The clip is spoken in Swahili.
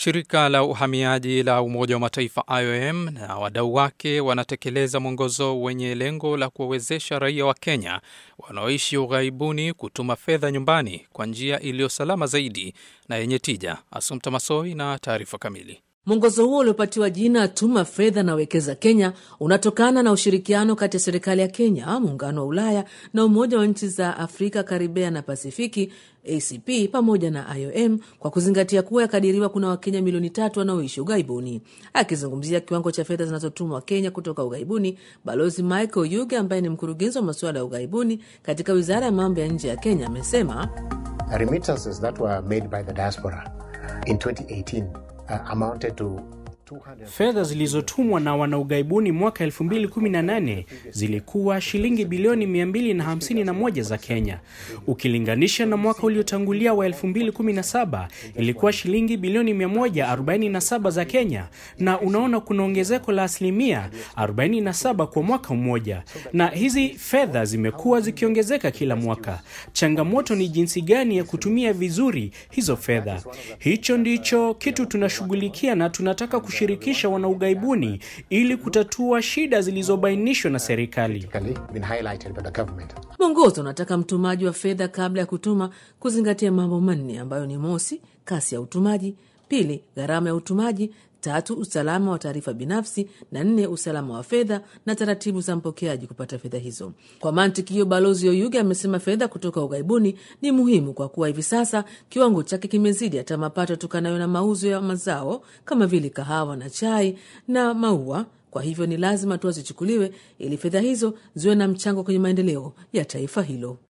Shirika la uhamiaji la Umoja wa Mataifa IOM na wadau wake wanatekeleza mwongozo wenye lengo la kuwawezesha raia wa Kenya wanaoishi ughaibuni kutuma fedha nyumbani kwa njia iliyo salama zaidi na yenye tija. Asumta Masoi na taarifa kamili. Mwongozo huo uliopatiwa jina Tuma Fedha na Wekeza Kenya unatokana na ushirikiano kati ya serikali ya Kenya, muungano wa Ulaya na Umoja wa Nchi za Afrika, Karibea na Pasifiki ACP pamoja na IOM kwa kuzingatia kuwa yakadiriwa kuna Wakenya milioni tatu wanaoishi ughaibuni. Akizungumzia kiwango cha fedha zinazotumwa Kenya kutoka ughaibuni, Balozi Michael Yuge ambaye ni mkurugenzi wa masuala ya ughaibuni katika wizara ya mambo ya nje ya Kenya amesema remittances that were made by the diaspora in 2018 uh, amounted to Fedha zilizotumwa na wanaughaibuni mwaka 2018 zilikuwa shilingi bilioni 251 za Kenya. Ukilinganisha na mwaka uliotangulia wa 2017 ilikuwa shilingi bilioni 147 za Kenya, na unaona kuna ongezeko la asilimia 47 kwa mwaka mmoja, na hizi fedha zimekuwa zikiongezeka kila mwaka. Changamoto ni jinsi gani ya kutumia vizuri hizo fedha. Hicho ndicho kitu tunashughulikia na tunataka kushirikisha wanaughaibuni ili kutatua shida zilizobainishwa na serikali. Mwongozo unataka mtumaji wa fedha kabla ya kutuma kuzingatia mambo manne ambayo ni mosi, kasi ya utumaji; pili, gharama ya utumaji; tatu, usalama wa taarifa binafsi; na nne, usalama wa fedha na taratibu za mpokeaji kupata fedha hizo. Kwa mantiki hiyo, Balozi Oyuge amesema fedha kutoka ughaibuni ni muhimu kwa kuwa hivi sasa kiwango chake kimezidi hata mapato yatokanayo na mauzo ya mazao kama vile kahawa na chai na maua. Kwa hivyo ni lazima hatua zichukuliwe ili fedha hizo ziwe na mchango kwenye maendeleo ya taifa hilo.